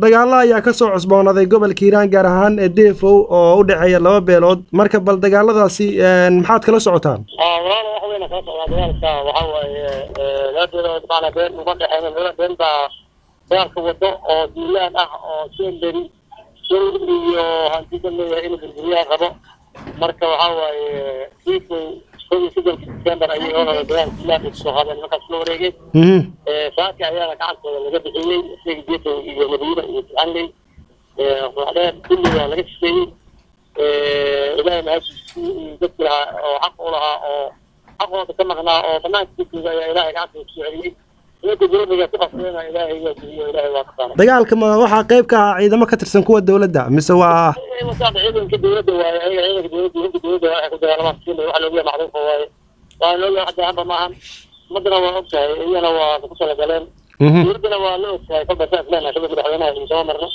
dagaalo ayaa kasoo cusboonaaday gobolka hiiraan gaar ahaan ee deefow oo u dhexeeya laba beelood marka bal dagaaladaasi maxaad kala socotaan walaal wax weyna kala socdaa dagaalka waxaa waaye laba beelood maanaa been uma dhexeyn laba been baa dagaalka wado oo duulaan ah oo semberi dowr iyo hantida leeyahay inuu burburiyaha rabo marka waxaa waaye deefow kow iyo soddonka december ayay olada dagaal duulaan ay kusoo qaadeen markaas la wareegay saaka ayaana gacantooda laga bixiyey isaga deefow iyo madiina iyo ficanley ruuxdheer kulli waa laga sifeeyey ilaahay mahadkiisii dadki lahaa oo xaq u lahaa oo xaqooda ka maqnaa oo banaanka dadkooda ayaa ilaahay gacantooda kusoo celiyey nimanka dowladda ku qasbeena ilaahay waa geliyo ilaahay waa ka dagaalka ma waxaa qayb ka ah ciidamo ka tirsan kuwa dowladda mise waa wasaada ciidanka dowladda waaye ayaga ciidanka dowladda ciidanka dowladda waxay ku dagaalamaan sina waxa looga macruufa waaye waa looga hadda hamba maahan umadana waa og tahay iyana waa ku talagaleen dowladdana waa la og tahay kolba saas leenahay sida madaxweynaha iyo soo marno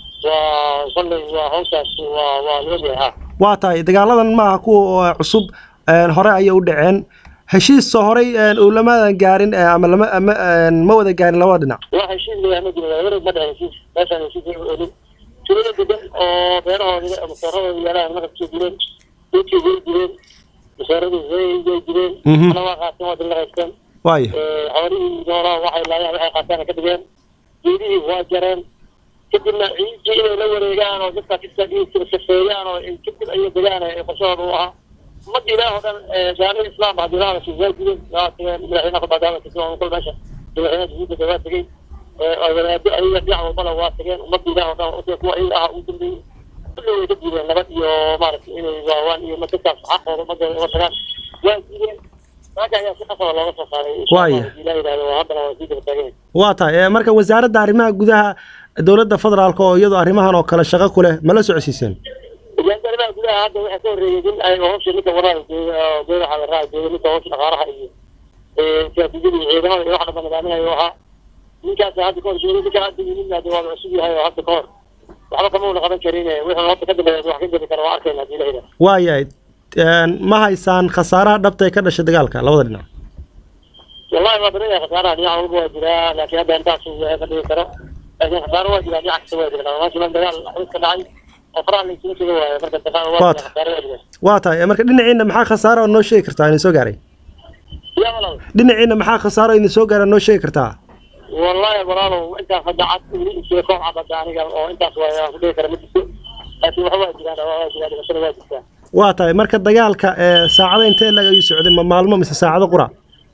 waa kolley waa hawshaas waa waa la ogyahay ha waa tahay dagaaladan maaha kuwa cusub hore ayay u dhaceen heshiis horey ulamadan gaarin ama lama ama ma wada gaarin labada dhinac wax heshiis leeyahay ma jiro wareeg ma dhahay heshiis meeshaan heshiis laga olin tirada degan oo beerahooda masooradooda yaalaan marka kusoo jireen dadkii way jireen masooradii way way jireen ana waa qaateen waa dila haysteen waayo xoolihii noolaa waxay laayaan waxay qaataan ka dhigeen geedihii waa jareen kadibna ciidii inay la wareegaan oo dadka safeeyaan oo kadib ayay degaan qorshahooda u ahaa ummadda ilaah oo dhan gaalada islaam haddii la hadashay waa jireen waa tageen madaxweynaha ku baadaama kasoo kol meesha madaxweynaha jubuutada waa tegey wadaado ayaga dhinac walbana waa tageen ummadda ilaah oo dhan ode kuwa iyaga aha ugu dambeeyey kulli way ka diideen nabad iyo maaragtay inay waawaan iyo dadkaas xaqooda ummadda uga tagaan waa diideen marka ayaa si qasaba looga soo saaray Waaya. ilaah yidhahdo haddana waa sii daba taagan waa tahay marka wasaaradda arrimaha gudaha dowladda federaalk oo iyadu arrimahan oo kale shaqo ku leh ma la socodsiiseen wasaaradda arrimaha gudaha hadda waxaa ka horreeyay nin ay hawsha ninka waraha goodaha la raaca jooga ninka hawsha dhaqaalaha iyo siyaasiyada iyo ciidamada iyo wax dhanba nidaaminayo ahaa ninkaas hadda ka hor joogay ninka hadda yimid hadda waa cusub yahay oo hadda ka hor waxba kama una qaban karin wixii hadda ka dambeeya wax ka jiri kara waa arkayna hadii la yidhaha waayahay ma haysaan khasaaraha dhabta ee ka dhashay dagaalka labada dhinac wallahi waa badan yahay khasaaraha dhinac walba waa jiraa laakiin hadda intaas ka dhigi karo laakiin khasaaro waa jiraa dhinac kasta waa jira maashilan dagaal xus ka dhacay oo faraha laysula taga waayo marka dagaal waa Waata. jira khasaaro waa jira waa tahay marka dhinaciina maxaa khasaaro oo noo sheegi kartaa idin soo gaaray yaa walaal dhinaciina maxaa khasaaro idin soo gaara noo sheegi kartaa wallahi walaalow intaas hadda cad weli isee koox cad hadda aniga oo intaas waa aan ku dhihi kara ma jirto laakiin waxa waa jiraan waa waa jiraan dhibashada waa jirtaa waa tahay marka dagaalka ee saacada intee lag ayuu socday ma maalmo mise saacado qura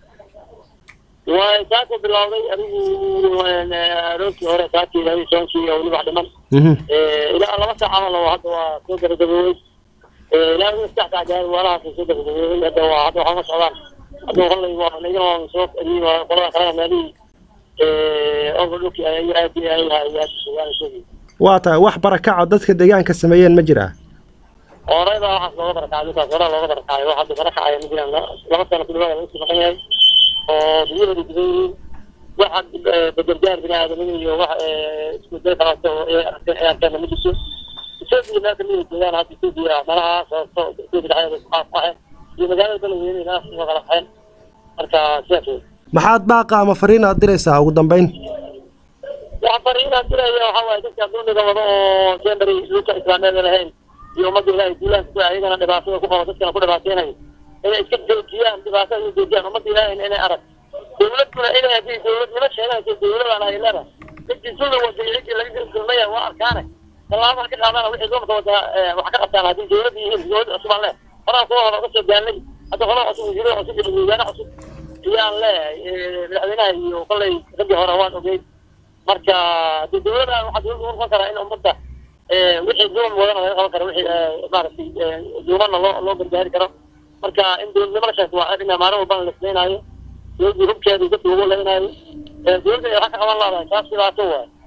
waa saako bilowday adigu aroortii hore saakii ilaa soonkii oo weli wax dhiman Mhm. ilaa laba saac camal oo hadda waa soo gabagaboobay ilaa saddex saac gaari waalahaas soo gabagaboobay hadda waa hadda waxaa ma socdaan hadda hollay waa nagana waan soo celiyey waa qolada kalena meelihii overlookii ay aad iyo ay aad iyo aad sugaan sheegay waa tahay wax barakaco dadka deegaanka sameeyeen ma jiraa horeyba waxaas looga barakacay ninkaas horaa looga barakacay wax hadda barakacaya ma jiraan laba sano ku dhawaada lagu sii maqan yahay oo dunyahooda gudan yihiin wax bedelgaar bini aadamada iyo wax isku day kalato oo ay arkeen ay arkeen ma jirto etoobiya meel kamid ay joogaan hadda etoobiya malaha sababto etoobiya dhexdeeda isku qaaf qaxeen iyo magaalada beledweyne inaas soo kala qaxeen marka sidaas wey maxaad baaqa ama fariin aad diraysaa ugu dambeyn waxaan fariinaan diraya waxaa waaye dadka duniga wada oo jendary dhulka islaameeda lahayn iyo ummadda ilaahay duulaanka ku ayagana dhibaatada ku qabo dadkana ku dhibaateynayo inay iska joojiyaan dhibaatada inay joojiyaan ummadda ilaahayna inay arag dowladkuna inay haddii dowladnimo sheeganayso dowladaan ay leedahay dadkii dulli waday ciddii laga gelgelmaya waa arkaane tallaabaa ka qaadana wixii dumarka wadaa wax ka qabtaan haddii dowladda yihiin dowlad cusub aan leh horaa kuwa hore uga soo gaanay hadda qola cusub wasiiro cusub iyo miisaane cusub ayaan leeyahay madaxweynaha iyo kollay raggii hore waan ogeyd marka de dowladda waxaa dowladda u noqon karaa in ummadda wixii duuman wadana laga qaban karo wixii maaragtay duumanna loo loo gargaari karo marka in dowladnimo la sheegto waa arrin maalin walbana la sameynaayo dowladda hubkeeda dadka lagu leynaayo dowladda waxaa ka qaban laadahay taas dhibaato waay